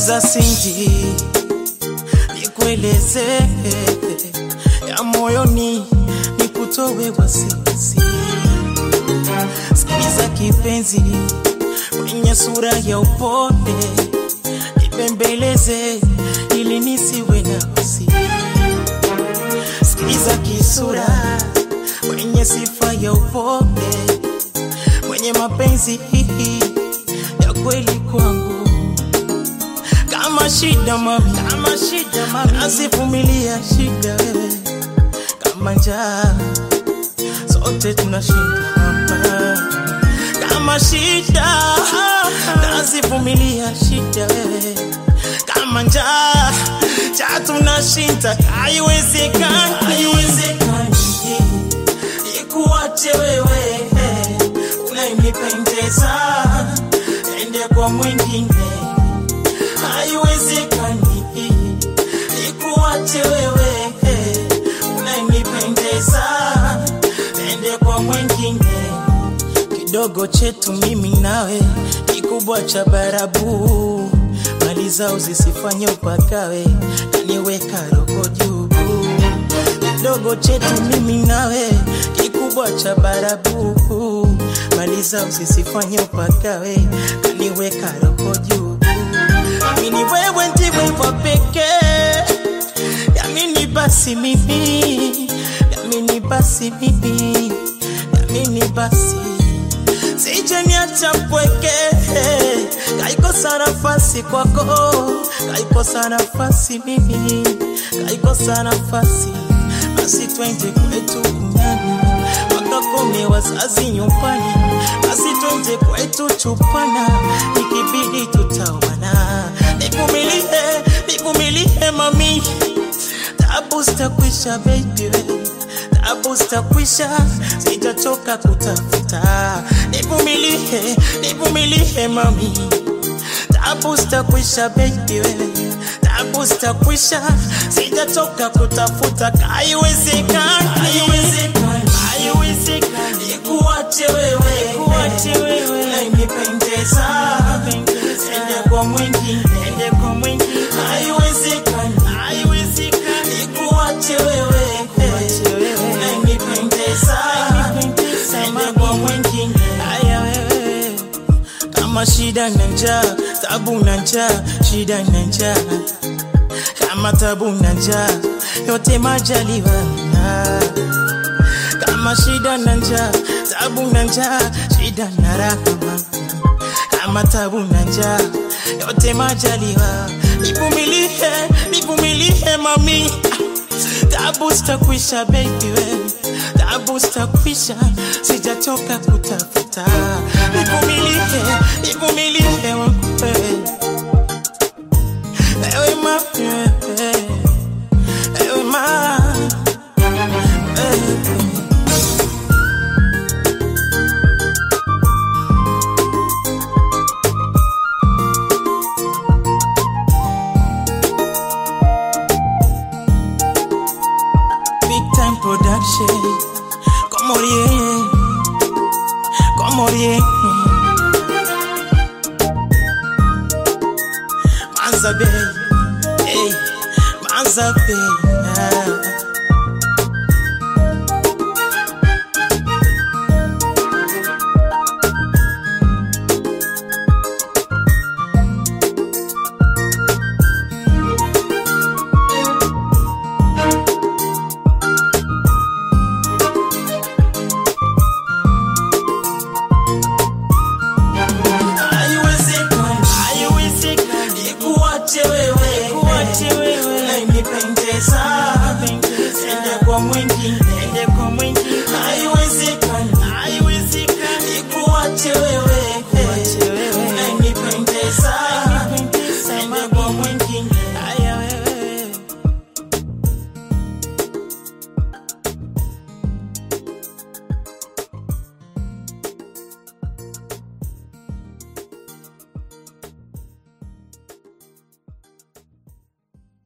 Sikiza Cindy, nikueleze ya moyoni, nikutowe wasiwasi. Sikiza kipenzi, mwenye sura ya upole, nipembeleze ili nisiwe na wasi. Sikiza kisura, mwenye sifa ya upole, mwenye mapenzi ya kweli kwangu kama shida mami, kama shida mami, nasivumilia shida wewe, kama njaa sote tunashinda hapa, kama shida nasivumilia shida wewe, kama njaa cha tunashinda, haiwezekani, haiwezekani ikuache wewe unayenipendeza ende kwa mwingine haiwezekani ikuache wewe unayenipendeza ende kwa mwingine kidogo chetu mimi nawe kikubwa cha barabu mali zao zisifanye upakawe kaniweka roho juu kidogo chetu mimi nawe kikubwa cha barabu mali zao zisifanye upakawe kaniweka roho juu Amini wewe ndiwe wa pekee, yamini basi mimi, yamini basi mimi, yamini basi sije niacha mpweke, kaikosa nafasi kwako, kaikosa nafasi mimi, kaikosa nafasi basi twende kwetu kunyani wakakome wazazi nyumbani, basi twende kwetu chupana, ikibidi tutawana. Nivumilie, nivumilie mami, tabu zitakwisha baby, tabu zitakwisha, sitachoka kutafuta. Nivumilie, nivumilie mami, tabu zitakwisha baby, tabu zitakwisha, sitachoka kutafuta. Haiwezekani, haiwezekani, haiwezekani, ikuache wewe, ikuache wewe, unayenipendeza, ende kwa mwingine, ende kwa mwingine, haiwezekani, haiwezekani, ikuache wewe, ikuache wewe, unayenipendeza, ende kwa mwingine, haya wewe kama shida na njaa, tabu na njaa, shida na njaa, kama tabu na njaa, yote majaliwa kama shida na njaa, tabu na njaa, shida na rahama, kama tabu na njaa, yote majaliwa. Nivumilie, nivumilie mami, tabu zitakwisha baby wewe, tabu zitakwisha, sijachoka kutafuta. Nivumilie, nivumilie wewe, ewe mami, wewe, ewe mami, wewe. Big time production. Como rien. Como rien. Manza Bay. Hey. Manza Bay. Ah. Haiwezekani, haiwezekani, ikuache wewe, ikuache wewe, unayenipendeza, ende kwa mwingine, ende kwa mwingine. Haiwezekani, haiwezekani, ikuache wewe,